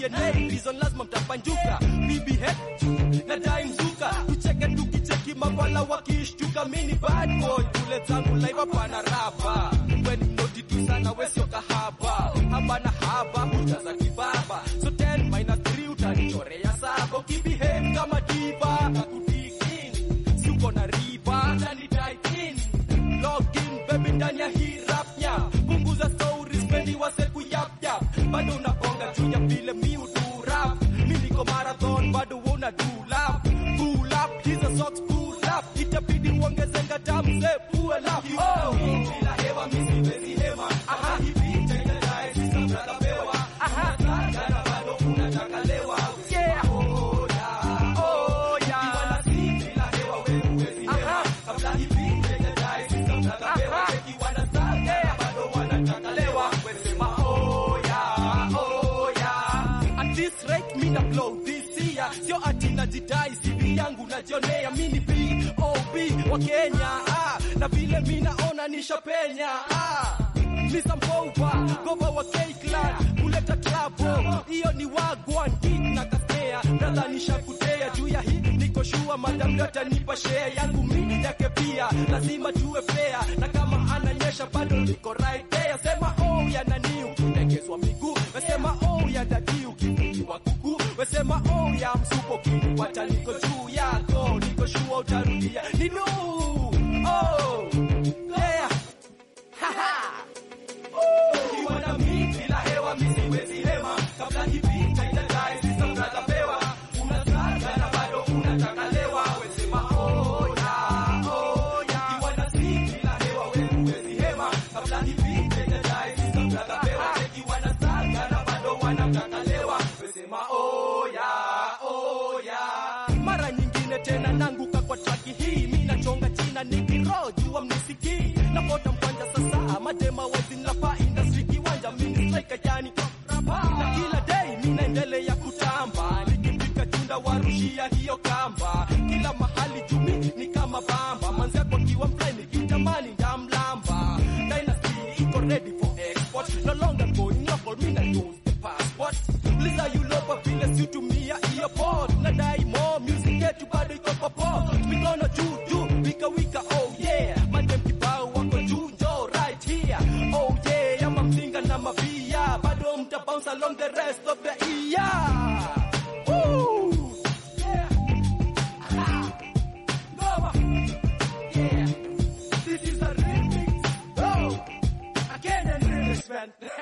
DNA reason lazima mtapanjuka bibi he nadai mzuka tucheke tukicheki mawala wakishtuka mini bad boy kule zangu live hapana rapa weni mnoti tu sana wesio kahaba haba na haba hujaza kibaba so 10 minus 3 utanichorea saba ukibehave kama diva nakudikini si uko na riba utanidai in login baby ndani ya hii rap nya punguza stories spendi wase kuyap yap bado unabonga juu ya vile mi udu rap mi niko marathon bado wewe una do lap pull up hizo socks pull up itabidi uongeze ngadamu ze pull up oh bila hewa mi siwezi hema aha hivi tena dai sisa brother pewa aha sana bado unataka lewa yeah oh yeah oh yeah kiwana si bila hewa wewe huwezi hema kabla hivi tena dai sisa brother pewa kiwana sana bado wanataka lewa wesema oh yeah oh yeah at this rate mi na blow this year sio ati najidai CV yangu najionea mi ni B.O.B wa Kenya ah, na vile mi naona nishapenya ah. Mr. Mbowa, gova wa K-Clan, kuleta trouble, hiyo ni wagwan kick na kasea, brother nishakutea juu ya hii, niko shua madam data nipa share yangu mimi yake pia, lazima tuwe fair, na kama ananyesha bado niko right there, sema oh ya nani ukilegezwa miguu, wesema oh ya dadi ukifungiwa kuku, wesema oh ya msupo kiniwacha niko juu yako, niko shua utarudia ninu oh yeah ukiwa na mi bila hewa mi siwezi hema kabla hivi taitadai sisa mnatapewa unasaga na bado unataka lewa wesema oya oya ukiwa na si bila hewa we huwezi hema kabla hivi taitadai sisa mnatapewa ukiwa na saga na bado wanataka lewa wesema oya oya mara nyingine tena nanguka kwa traki hii mi nachonga china nikiro jua mnisikii napota mkwanja sasa madema wazinlapa industry kiwanja mini striker yani na kila day mi naendelea kutamba nikifika chunda warushia hiyo kamba kila mahali jumi ni kama bamba manzako kiwa mfly nikitamani ndamlamba dynasty iko ready for export no longer going local mi na use the passport liza yulopa vile siutumia hiyo port nadai more music yetu bado iko popo mikono juu juu wika wika oh yeah madem kibao wako juu njo right here oh yeah yama mzinga na mavia bado mta bounce along the rest of the year Woo! Yeah. Aha. Ngoma. Yeah. This is a remix. Oh, I can't remix, man.